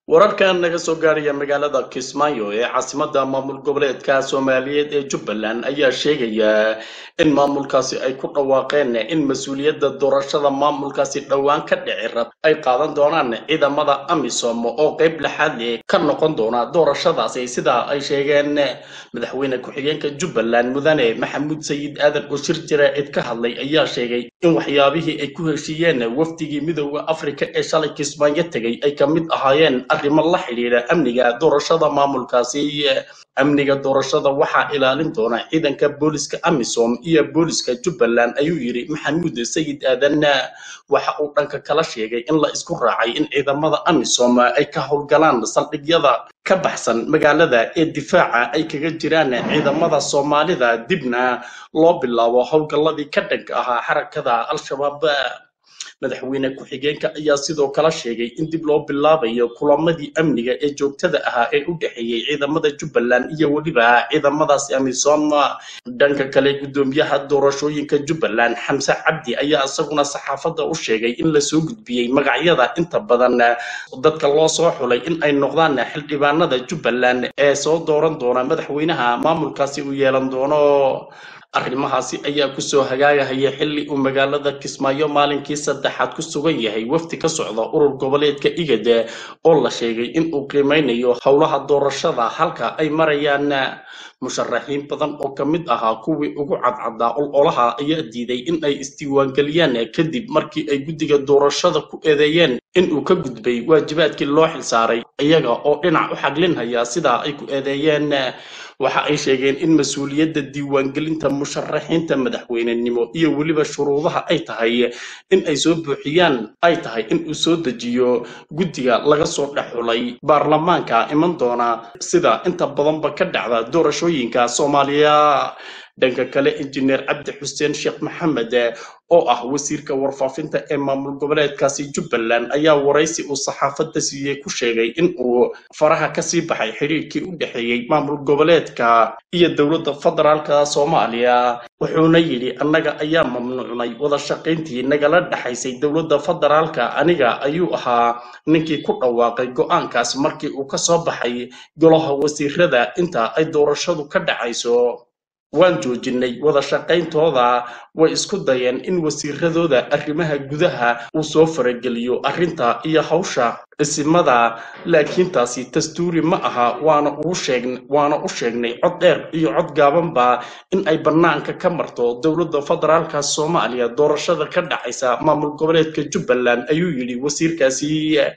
wararkan naga soo gaaraya magaalada kismaayo ee caasimada maamul goboleedka soomaaliyeed ee jubbaland ayaa sheegaya in maamulkaasi ay ku dhawaaqeen in mas-uuliyadda doorashada maamulkaasi dhowaan ka dhici rab ay qaadan doonaan ciidamada amisom oo qayb laxaad leh ka noqon doona doorashadaasi sidaa ay sheegeen madaxweyne ku-xigeenka jubbaland mudane maxamuud sayid aadan oo shir jira cid ka hadlay ayaa sheegay in waxyaabihii ay ku heshiiyeen wafdigii midooda afrika ee shalay kismaayo tegay ay ka mid ahaayeen arrimo la xidhiidha amniga doorashada maamulkaasi amniga doorashada waxaa ilaalin doona ciidanka booliska amisom iyo booliska jubbaland ayuu yidhi maxamuud sayid aadan waxa uu dhanka kala sheegay in la isku raacay in ciidamada amisom ay ka howlgalaan saldhigyada ka baxsan magaalada ee difaaca ay kaga jiraan ciidamada soomaalida dibna loo bilaabo howlgalladii ka dhanka ahaa xarakada al-shabaab madaxweyne ku-xigeenka ayaa sidoo kale sheegay in dib loo bilaabayo kulamadii amniga ee joogtada ahaa ee u dhexeeyey ciidamada jubbaland iyo weliba ciidamadaasi amisom dhanka kale guddoomiyaha doorashooyinka jubbaland xamse cabdi ayaa isaguna saxaafadda u sheegay in lasoo gudbiyey magacyada inta badan dadka loo soo xulay in ay noqdaan xildhibaanada jubbaland ee soo dooran doona madaxweynaha maamulkaasi uu yeelan doono arrimahaasi ayaa kusoo hagaagahaya xilli uu magaalada kismaayo maalinkii saddexaad ku sugan yahay wafdi ka socda urur goboleedka igade oo la sheegay in uu qiimeynayo howlaha doorashada halka ay marayaan musharaxiin badan oo ka mid ahaa kuwii ugu cadcadaa ololaha ayaa diiday in ay isdiiwaangeliyaan kadib markii ay guddiga doorashada ku eedeeyeen in uu ka gudbay waajibaadkii loo xilsaaray iyaga oo dhinac u xaglinhaya sidaa ay ku eedeeyeen waxa ay sheegeen in mas-uuliyadda diiwaangelinta musharaxiinta madaxweynenimo iyo weliba shuruudaha ay tahay in ay soo buuxiyaan ay tahay in uu soo dejiyo guddiga laga soo dhexulay baarlamaanka iman doona sida inta badanba ka dhacda doorashooyinka soomaaliya dhanka kale injineer cabdi xuseen sheekh maxamed oo ah wasiirka warfaafinta ee maamul goboleedkaasi jubbaland ayaa waraysi uu saxaafadda siiyey ku sheegay in uu faraha kasii baxay xidhiirkii u dhexeeyey maamul goboleedka iyo dowladda federaalka soomaaliya wuxuuna yidhi annaga ayaa mamnuucnay wada shaqayntii nagala dhexaysay dowladda federaalka aniga ayuu ahaa ninkii ku dhawaaqay go'aankaas markii uu ka soo baxay golaha wasiirada inta ay doorashadu ka dhacayso waan joojinay wada shaqayntooda way isku dayeen in wasiiradooda arrimaha gudaha uu soo farageliyo arrinta iyo hawsha isimada laakiin taasi dastuuri ma aha waana ugu sheegn waana u sheegnay cod dheer iyo cod gaabanba in ay bannaanka ka marto dowladda federaalka soomaaliya doorashada ka dhacaysa maamul goboleedka jubbaland ayuu yidhi wasiirkaasi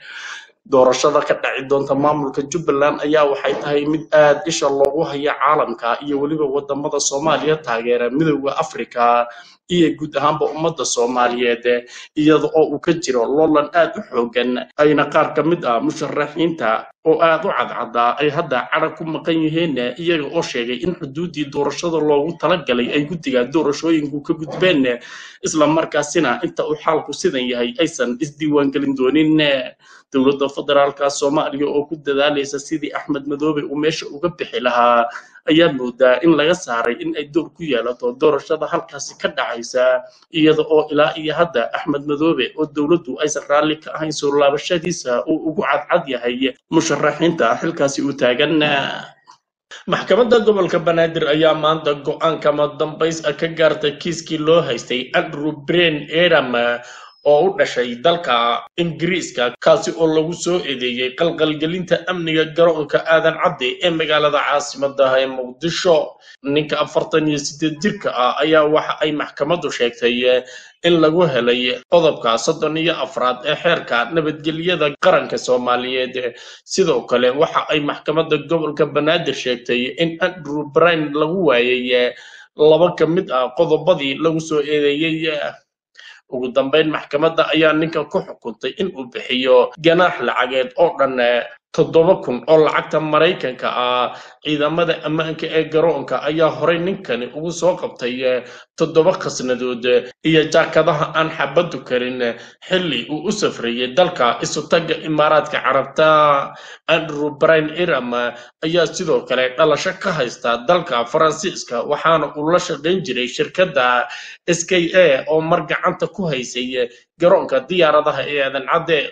doorashada ka dhaci doonta maamulka jubbaland ayaa waxay tahay mid aad isha loogu haya caalamka iyo weliba wadamada soomaaliya taageera midooda afrika iyo guud ahaanba ummadda soomaaliyeed iyada oo uu ka jiro loolan aad u xoogan ayna qaar ka mid ah musharaxiinta oo aad u cadcadaa ay hadda cadhag ku maqan yihiin iyaga oo sheegay in xuduuddii doorashada loogu talagalay ay guddiga doorashooyinku ka gudbeen isla markaasina inta uu xaalku sidan yahay aysan isdiiwaangelin doonin dowladda federaalka soomaaliya oo ku dadaalaysa sidii axmed madoobe uu meesha uga bixi lahaa ayaa moodaa in laga saaray in ay door ku yeelato doorashada halkaasi ka dhacaysa iyada oo ilaa iyo hadda axmed madoobe oo dowladdu aysan raalli ka ahayn soo laabashadiisa uu ugu cadcad yahay musharaxiinta xilkaasi u taagan maxkamadda gobolka banaadir ayaa maanta go-aan kama dambays ka gaartay kiiskii loo haystay andrew brain eram oo u dhashay dalka ingiriiska kaasi oo lagu soo eedeeyey qalqalgelinta amniga garoonka aadan cadde ee magaalada caasimadaha ee muqdisho ninka afartan iyo sideed jirka ah ayaa waxa ay maxkamaddu sheegtay in lagu helay qodobka soddon iyo afraad ee xeerka nabadgelyada qaranka soomaaliyeed sidoo kale waxa ay maxkamadda gobolka banaadir sheegtay in andrew brine lagu waayay laba ka mid ah qodobadii lagu soo eedeeyey ugu dambeyn maxkamadda ayaa ninka ku xukuntay in uu bixiyo ganaax lacageed oo dhan toddoba kun oo lacagta maraykanka ah ciidamada ammaanka ee garoonka ayaa horey ninkani ugu soo qabtay toddoba khasnadood iyo jaakadaha aan xabaddu karin xilli uu u safrayay dalka isutagga imaaraadka carabta andrew brine iram ayaa sidoo kale dhalasho ka haysta dalka faransiiska waxaana uu la shaqayn jiray shirkadda s k a oo mar gacanta ku haysay garoonka diyaaradaha ee aadan cadde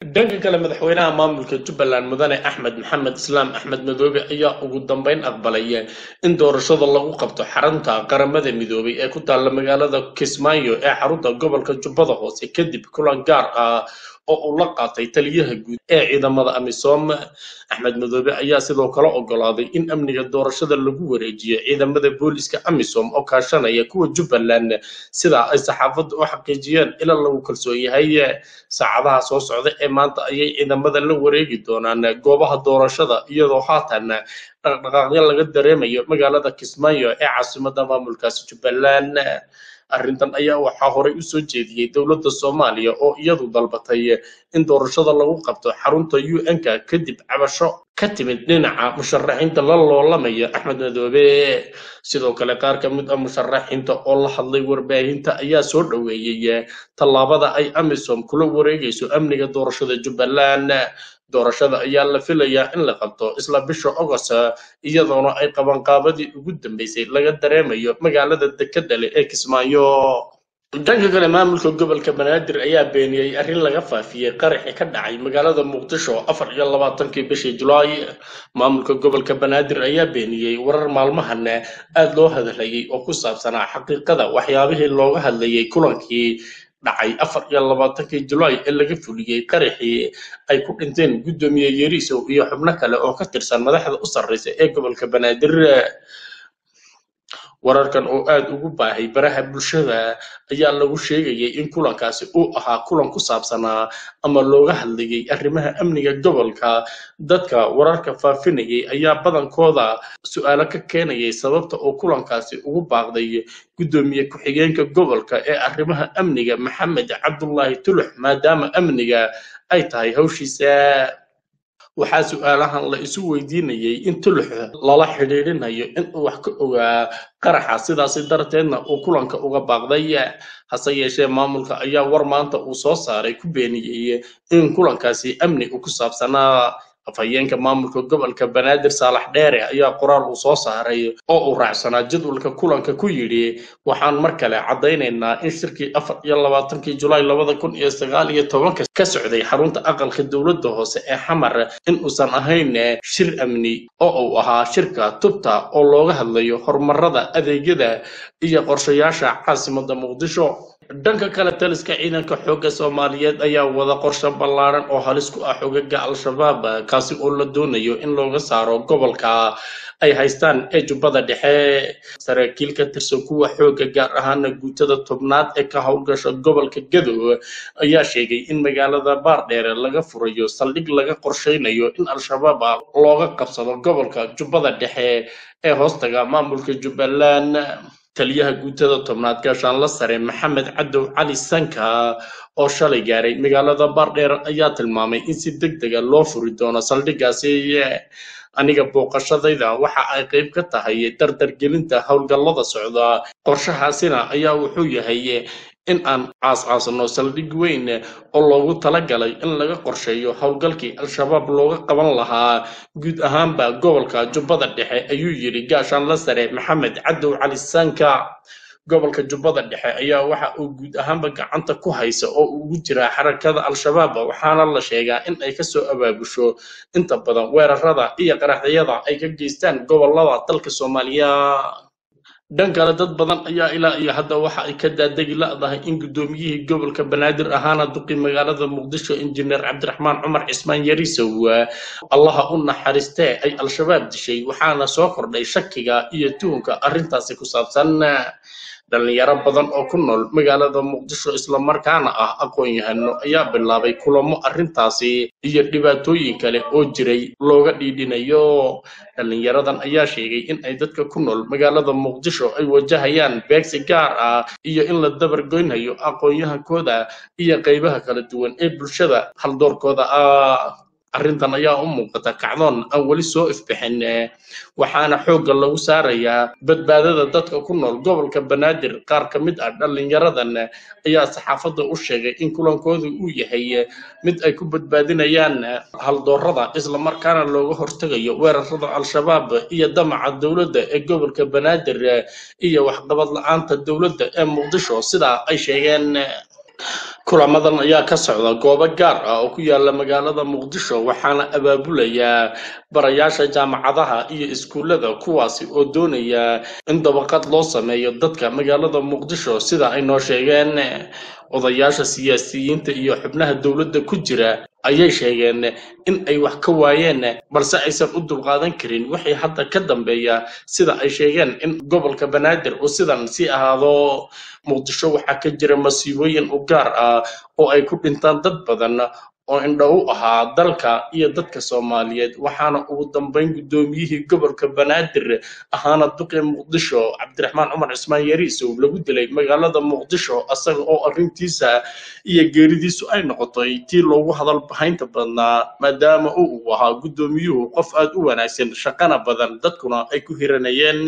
dhanka kale madaxweynaha maamulka jubbaland mudane axmed maxamed islaam axmed madoobe ayaa ugu dambeyn aqbalay in doorashada lagu qabto xarunta qaramada midoobay ee ku taalla magaalada kismaayo ee xarunta gobolka jubbada hoose kadib kulan gaar ah oo uu la qaatay taliyaha guud ee ciidamada amisom axmed madoobe ayaa sidoo kale ogolaaday in amniga doorashada lagu wareejiyo ciidamada booliska amisom oo kaashanaya kuwa jubbaland sidaa ay saxaafadda u xaqiijiyeen ila lagu kalsoon yahay saacadaha soo socda ee maanta ayay ciidamada la wareegi doonaan goobaha doorashada iyadoo haatan dhaqdhaqaaqyo laga dareemayo magaalada kismaayo ee caasimadda maamulkaasi jubbaland arrintan ayaa waxaa horey u soo jeediyey dowladda soomaaliya oo iyadu dalbatay in doorashada lagu qabto xarunta un-ka kadib cabasho ka timid dhinaca musharaxiinta la loolamaya axmed madoobe sidoo kale qaar ka mid ah musharaxiinta oo la hadlay warbaahinta ayaa soo dhoweeyey tallaabada ay amisom kula wareegayso amniga doorashada jubbaland doorashada ayaa la filayaa in la qabto isla bisha ogost iyadoona ay qabanqaabadii ugu dambeysay laga dareemayo magaalada dekedale ee kismaayo dhanka kale maamulka gobolka banaadir ayaa beeniyey arrin laga faafiyey qaraxi ka dhacay magaalada muqdisho afar iyo labaatankii bishii julaay maamulka gobolka banaadir ayaa beeniyey warar maalmahan aada loo hadlayay oo ku saabsanaa xaqiiqada waxyaabihii looga hadlayay kulankii dhacay afar iyo labaatankii julaay ee laga fuliyey qaraxii ay ku dhinteen guddoomiye yeriisow iyo xubno kale oo ka tirsan madaxda u sarreysa ee gobolka banaadir wararkan oo aada ugu baahay baraha bulshada ayaa lagu sheegayay in kulankaasi uu ahaa kulan ku saabsanaa ama looga hadlayay arrimaha amniga gobolka dadka wararka faafinayay ayaa badankooda su-aalo ka keenayay sababta oo kulankaasi ugu baaqday guddoomiye ku-xigeenka gobolka ee arrimaha amniga maxamed cabdullaahi tulux maadaama amniga ay tahay hawshiisa waxaa su-aalahan la isu weydiinayay in tulux lala xidhiidhinayo inuu wax ka ogaa qaraxa sidaasi darteedna uu kulanka uga baaqday hase yeeshee maamulka ayaa war maanta uu soo saaray ku beeniyey in kulankaasi amni uu ku saabsanaa afhayeenka maamulka gobolka banaadir saalax dheere ayaa qoraal uu soo saaray oo uu raacsanaa jadwalka kulanka ku yidhi waxaan mar kale caddaynaynaa in shirkii afar iyo labaatankii julaay labada kun iyo sagaal iyo tobanka ka socday xarunta aqalka dowladda hoose ee xamar in uusan ahayn shir amni oo uu ahaa shirka tubta oo looga hadlayo horumarada adeegyada iyo qorshayaasha caasimadda muqdisho dhanka kale taliska ciidanka xoogga soomaaliyeed ayaa wada qorshe ballaaran oo halis ku ah xogaga al-shabaab kaasi oo la doonayo in looga saaro gobolka ay haystaan ee jubbada dhexe saraakiil ka tirsan kuwa xoogga gaar ahaana guutada tobnaad ee ka howlgasha gobolka gadow ayaa sheegay in magaalada baardheere laga furayo saldhig laga qorsheynayo in al-shabaab looga qabsado gobolka jubbada dhexe ee hoostaga maamulka jubbaland taliyaha guutada tobnaad gaashaanla sare maxamed cadow cali sanka oo shalay gaaray magaalada baardheer ayaa tilmaamay in si deg dega loo furi doono saldhigaasi aniga booqashadayda waxa ay qayb ka tahay dardargelinta howlgallada socda qorshahaasina ayaa wuxuu yahay in aan caas-caasno saldhig weyn oo loogu talagalay in laga qorsheeyo howlgalkii al-shabaab looga qaban lahaa guud ahaanba gobolka jubbada dhexe ayuu yidhi gaashaanla sare maxamed cadow cali saanka gobolka jubbada dhexe ayaa waxa uu guud ahaanba gacanta ku haysa oo ugu jira xarakada al-shabaab waxaana la sheegaa in ay kasoo abaabusho inta badan weerarada iyo qaraxyada ay ka geystaan gobolada dalka soomaaliya dhan kale dad badan ayaa ilaa iyo hadda waxa ay ka daadegi la'dahay in guddoomiyihii gobolka banaadir ahaana duqi magaalada muqdisho injineer cabdiraxmaan cumar cismaan yariisow allaha u naxariistee ay al-shabaab dishay waxaana soo kordhay shakiga iyo tuhunka arrintaasi ku saabsan dhalinyaro badan oo ku nool magaalada muqdisho islamarkaana ah aqoon-yahano ayaa bilaabay kulamo arrintaasi iyo dhibaatooyin kale oo jiray looga dhiidhinayo dhalinyaradan ayaa sheegay in ay dadka ku nool magaalada muqdisho ay wajahayaan beegsi gaar ah iyo in la dabargoynayo aqoon-yahankooda iyo qaybaha kala duwan ee bulshada haldoorkooda ah arrintan ayaa u muuqata kacdoon aan weli soo ifbixin waxaana xoogga lagu saarayaa badbaadada dadka ku nool gobolka banaadir qaar ka mid ah dhalinyaradan ayaa saxaafadda u sheegay in kulankoodu uu yahay mid ay ku badbaadinayaan haldoorada islamarkaana looga hortegayo weerarada al-shabaab iyo damaca dowladda ee gobolka banaadir iyo waxqabad la-aanta dowladda ee muqdisho sidaa ay sheegeen kulamadan ayaa ka socda goobo gaar ah oo ku yaala magaalada muqdisho waxaana abaabulaya barayaasha jaamacadaha iyo iskuullada kuwaasi oo doonaya in dabaqad loo sameeyo dadka magaalada muqdisho sida ay noo sheegeen odayaasha siyaasiyiinta iyo xubnaha dowladda ku jira ayay sheegeen in ay wax ka waayeen balse aysan u dulqaadan karin wixii hadda ka dambeeya sida ay sheegeen in gobolka banaadir uu sidan sii ahaado muqdisho waxaa ka jira masiibooyin u gaar ah oo ay ku dhintaan dad badan oo indho u ahaa dalka iyo dadka soomaaliyeed waxaana ugu dambeyn guddoomiyihii gobolka banaadir ahaana duqii muqdisho cabdiraxmaan cumar cismaan yariisow lagu dilay magaalada muqdisho asaga oo arrintiisa iyo geeridiisu ay noqotay tii loogu hadal bahaynta badnaa maadaama uu ahaa guddoomiyuhu qof aad u wanaagsan shaqana badan dadkuna ay ku hiranayeen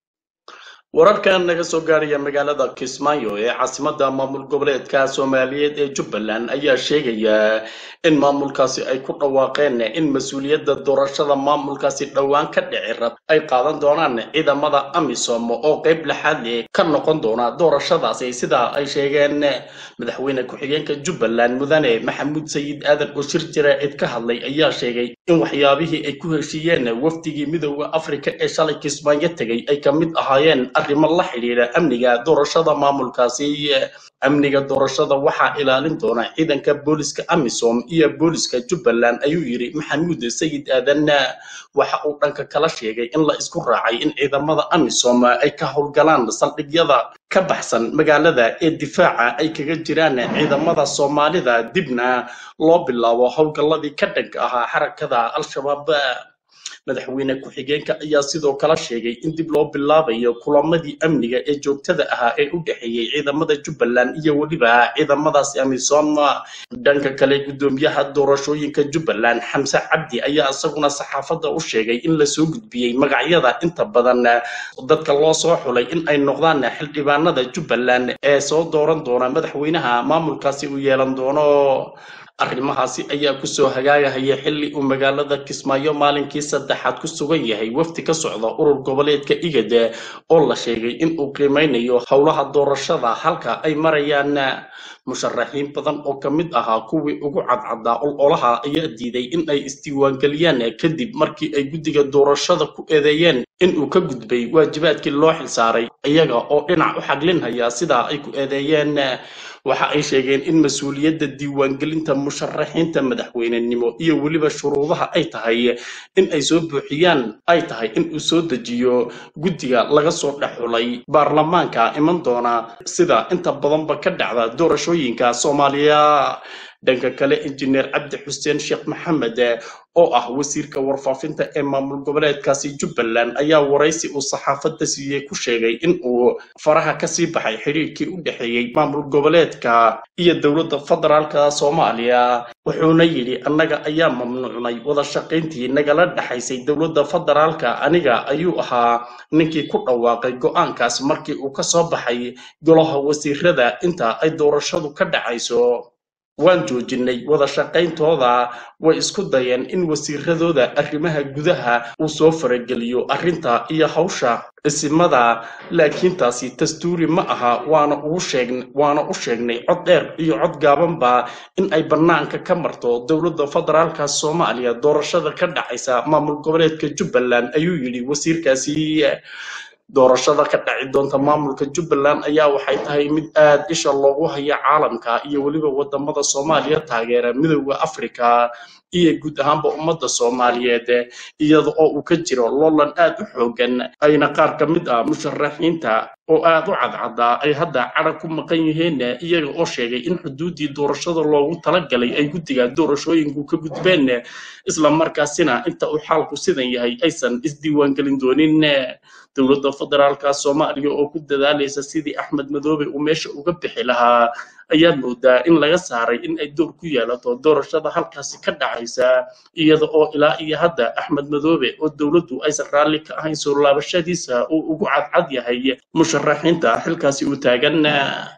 wararkan naga soo gaaraya magaalada kismaayo ee caasimadda maamul goboleedka soomaaliyeed ee jubbaland ayaa sheegaya in maamulkaasi ay ku dhawaaqeen in mas-uuliyadda doorashada maamulkaasi dhowaan ka dhici rab ay qaadan doonaan ciidamada amisom oo qayb lixaad leh ka noqon doona doorashadaasi sidaa ay sheegeen madaxweyne ku-xigeenka jubbaland mudane maxamuud sayid aadan oo shir jaraa'id ka hadlay ayaa sheegay in waxyaabihii ay ku heshiiyeen wafdigii midooda afrika ee shalay kismaayo tegay ay ka mid ahaayeen arrimo la xidhiidha amniga doorashada maamulkaasi amniga doorashada waxaa ilaalin doona ciidanka booliska amisom iyo booliska jubbaland ayuu yidhi maxamuud sayid aadan waxa uu dhanka kala sheegay in la isku raacay in ciidamada amisom ay ka howlgalaan saldhigyada ka baxsan magaalada ee difaaca ay kaga jiraan ciidamada soomaalida dibna loo bilaabo howlgalladii ka dhanka ahaa xarakada al-shabaab madaxweyne ku-xigeenka ayaa sidoo kale sheegay in dib loo bilaabayo kulamadii amniga ee joogtada ahaa ee u dhexeeyey ciidamada jubbaland iyo weliba ciidamadaasi amisom dhanka kale guddoomiyaha doorashooyinka jubbaland xamse cabdi ayaa isaguna saxaafadda u sheegay in lasoo gudbiyey magacyada inta badan dadka loo soo xulay in ay noqdaan xildhibaanada jubbaland ee soo dooran doona madaxweynaha maamulkaasi uu yeelan doono arrimahaasi ayaa kusoo hagaagahaya xilli uu magaalada kismaayo maalinkii saddexaad ku sugan yahay wafdi ka socda urur goboleedka igad oo la sheegay in uu qiimeynayo howlaha doorashada halka ay marayaan musharaxiin badan oo ka mid ahaa kuwii ugu cadcadaa ololaha ayaa diiday in ay isdiiwaangeliyaan kadib markii ay guddiga doorashada ku eedeeyeen in uu ka gudbay waajibaadkii loo xilsaaray iyaga oo dhinac u xaglinhaya sidaa ay ku eedeeyeen waxa ay sheegeen in mas-uuliyadda diiwaangelinta musharaxiinta madaxweynenimo iyo weliba shuruudaha ay tahay in ay soo buuxiyaan ay tahay in uu soo dejiyo guddiga laga soo dhex xulay baarlamaanka iman doona sida inta badanba ka dhacda doorashooyinka soomaaliya dhanka kale injineer cabdi xuseen sheekh maxamed oo ah wasiirka warfaafinta ee maamul goboleedkaasi jubbaland ayaa waraysi uu saxaafadda siiyey ku sheegay in uu faraha kasii baxay xidhiirkii u dhexeeyey maamul goboleedka iyo dowladda federaalka soomaaliya wuxuuna yidhi annaga ayaa mamnuucnay wada shaqayntii nagala dhexaysay dowladda federaalka aniga ayuu ahaa ninkii ku dhawaaqay go'aankaas markii uu ka soo baxay golaha wasiirada inta ay doorashadu ka dhacayso waan joojinay wada shaqayntooda way isku dayeen in wasiiradooda arrimaha gudaha uu soo farageliyo arrinta iyo hawsha isimada laakiin taasi dastuuri ma aha waana ugu sheegn waana u sheegnay cod dheer iyo cod gaabanba in ay bannaanka ka marto dowladda federaalka soomaaliya doorashada ka dhacaysa maamul goboleedka jubbaland ayuu yidhi wasiirkaasi doorashada ka dhaci doonta maamulka jubbaland ayaa waxay tahay mid aad isha loogu haya caalamka iyo weliba wadamada soomaaliya taageera midooda afrika iyo guud ahaanba ummadda soomaaliyeed iyada oo uu ka jiro loolan aad u xoogan ayna qaar ka mid ah musharaxiinta oo aad u cadcadaa ay hadda cadhag ku maqan yihiin iyaga oo sheegay in xuduuddii doorashada loogu talagalay ay guddiga doorashooyinku ka gudbeen isla markaasina inta uu xaalku sidan yahay aysan isdiiwaangelin doonin dowladda federaalka soomaaliya oo ku dadaalaysa sidii axmed madoobe uu meesha uga bixi lahaa ayaad moodaa in laga saaray in ay door ku yeelato doorashada halkaasi ka dhacaysa iyada oo ilaa iyo hadda axmed madoobe oo dowladdu aysan raalli ka ahayn soo laabashadiisa uu ugu cadcad yahay musharaxiinta xilkaasi uu taagan